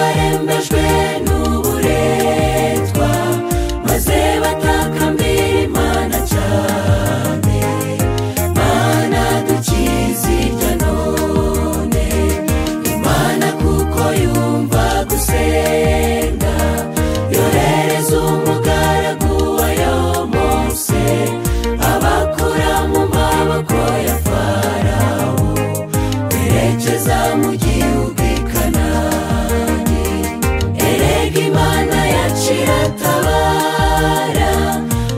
batejwe n'uburetwa maze batakambira imana cyane mana dukize ibyo none imana kuko yumva gusenga yohereza umugaragu wayo munsi abakura mu maboko ya farawo berekeza mu gihugu i kanani erega imana yaciye atabara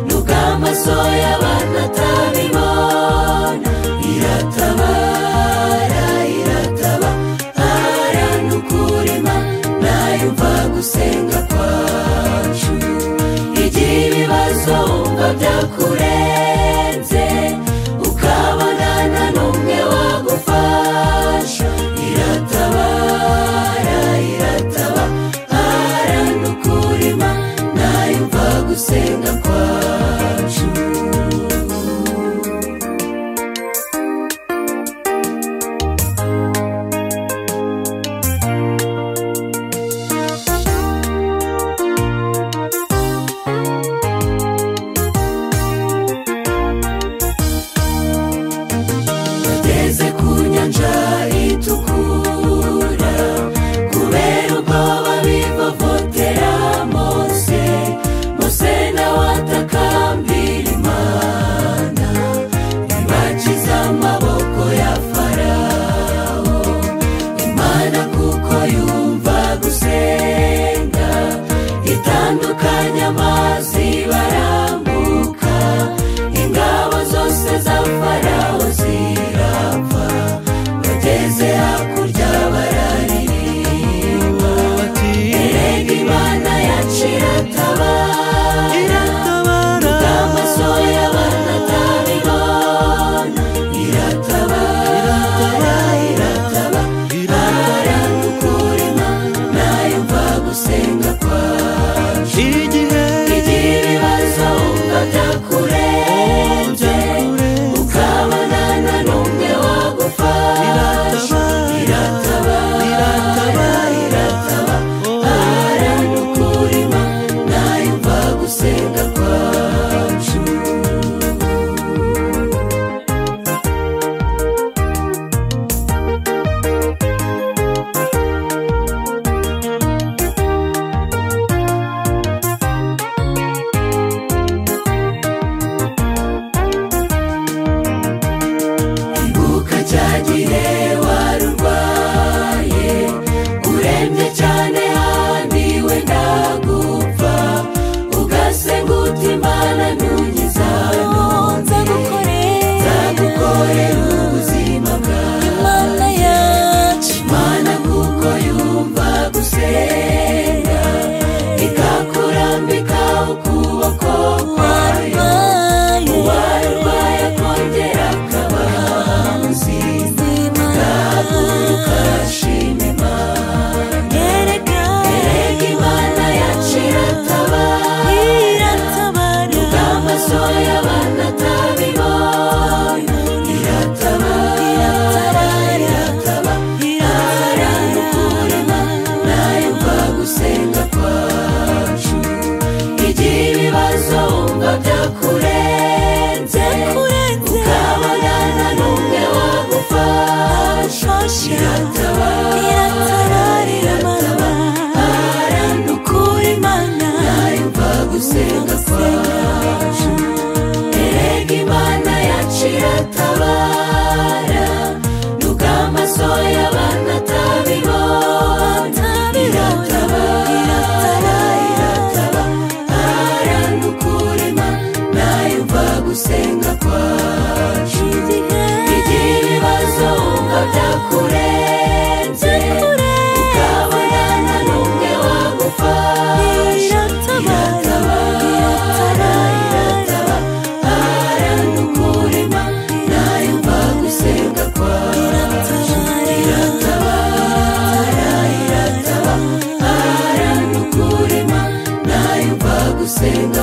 nubwo amaso y'abantu atabibona iratabara iratabara ni ukuri imana yumva gusenga kwacu igira ibibazo wumva byakurenze ukabona nta n'umwe wagufasha iratabara iratabara ni ukuri imana yumva gusenga kwacu bageze ku nyanja itukura kubera ubwoba bivovotera mose mose nawe atakambira imana ntibakize amaboko ya farawo imana kuko yumva gusenga itandukanya amazi barambuka ingabo zose za farawo zirapfa bageze hakurya bararirimba bati erega imana yacira atabara iratabara amaso y'abantu atabibona iratabara iratabara iratabara ni ukuri imana yumva gusenga kwacu igihe igira ibibazo wumva byakurenze ukabona nta n'umwe wagufasha iratabara iratabara ni ukuri imana yumva gusenga kwacu ibuka cya gihe wari urwaye urembye cyane handi wenda gupfa ugasenga uti imana ntugiza nonze nzagukorera ubuzima imana bwawe yacu imana kuko yumva gusenga ikakurambika ukuboko kwayo warwaye uwari urwaye akongera akaba muzima imana Haguruka shima Imana yereka Erega Imana yacira atabara iratabara Amaso y'abantu atabibona Iratabara Iratabara Ni ukuri Imana yumva gusenga kwacu Igira ibibazo wumva byakurenze Ukabona nta n'umwe wagufasha shosha Iratabara iratabarira Iratabara amabara ni ukuri imana yumva gusenga kwacu erega imana yacira atabara nubwo amaso y'abantu atabibona iratabara iratabara ni ukuri imana yumva gusenga kwacu igira ibibazo wumva byakurenze ukabona nta n'umwe wagufasha iratabara iratabara ni ukuri imana yumva gusenga kwacu iratabara iratabara ni ukuri imana yumva gusenga